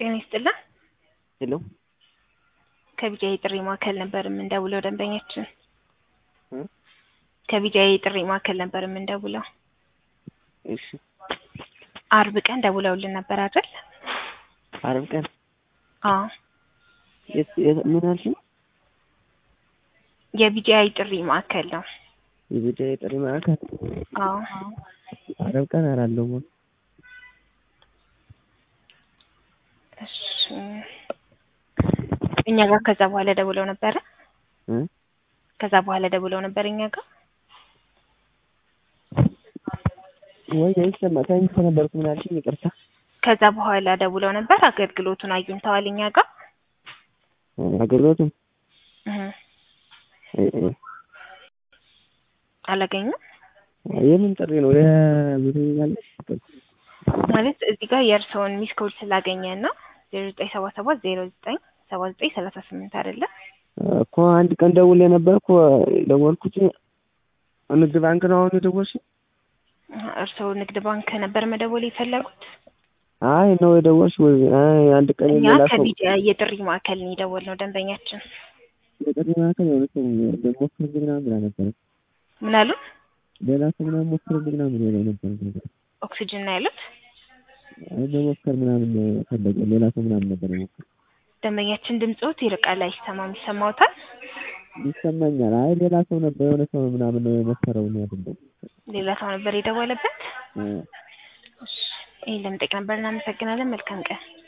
ጤና ይስጥልን። ሄሎ ከቢጃይ ጥሪ ማዕከል ነበር የምንደውለው ደንበኛችን እ ከቢጃይ ጥሪ ማዕከል ነበር የምንደውለው። እሺ አርብ ቀን ደውለውልን ነበር አይደል? አርብ ቀን አዎ የት የት- ምን አልሽኝ? የቢጃይ ጥሪ ማዕከል ነው። የቤተ የጥሪ ማዕከል አዎ አርብ ቀን አላለሁም። እሺ እኛ ጋር ከዛ በኋላ ደውለው ነበረ። እ ከዛ በኋላ ደውለው ነበር እኛ ጋር። ወይ አይሰማ ታንክ ነበርኩ። ምን አልሽኝ? ይቅርታ ከዛ በኋላ ደውለው ነበር። አገልግሎቱን አግኝተዋል እኛ ጋር አገልግሎቱም እህ እ እ አላገኙም የምን ጥሪ ነው? የቤተ ያለሽ ማለት እዚህ ጋር የእርስዎን ሚስ ኮድ ስላገኘን ነው። ዜሮ ዘጠኝ ሰባ ሰባት ዜሮ ዘጠኝ ሰባ ዘጠኝ ሰላሳ ስምንት አይደለ? እኮ አንድ ቀን ደውዬ ነበር እኮ ደወልኩት። ንግድ ባንክ ነው አሁን የደወልሽኝ? እርስዎ ንግድ ባንክ ነበር መደወል የፈለጉት? አይ ነው የደወልሽ ወይ? አይ አንድ ቀን እኛ ሌላ ሰው ከቢጃ የጥሪ ማዕከል ነው የደወልነው ደንበኛችን። የጥሪ ማዕከል የሆነ ሰው ሞክርልኝ ምናምን ብላ ነበረ። ምን አሉ? ሌላ ሰው ምናምን ሞክርልኝ ምናምን ብላ ነበር። ኦክሲጅን ነው ያሉት? አይ መሞከር ምናምን ፈለገ ሌላ ሰው ምናምን ነበር የሞከር ደንበኛችን ድምፅዎት ይርቃል፣ አይሰማም። ይሰማዎታል? ይሰማኛል። አይ ሌላ ሰው ነበር የሆነ ሰው ምናምን ነው የሞከረው ነው አይደለም። ሌላ ሰው ነበር የደወለበት? እ እሺ፣ ይሄን ለመጠየቅ ነበር። እናመሰግናለን። መልካም ቀን።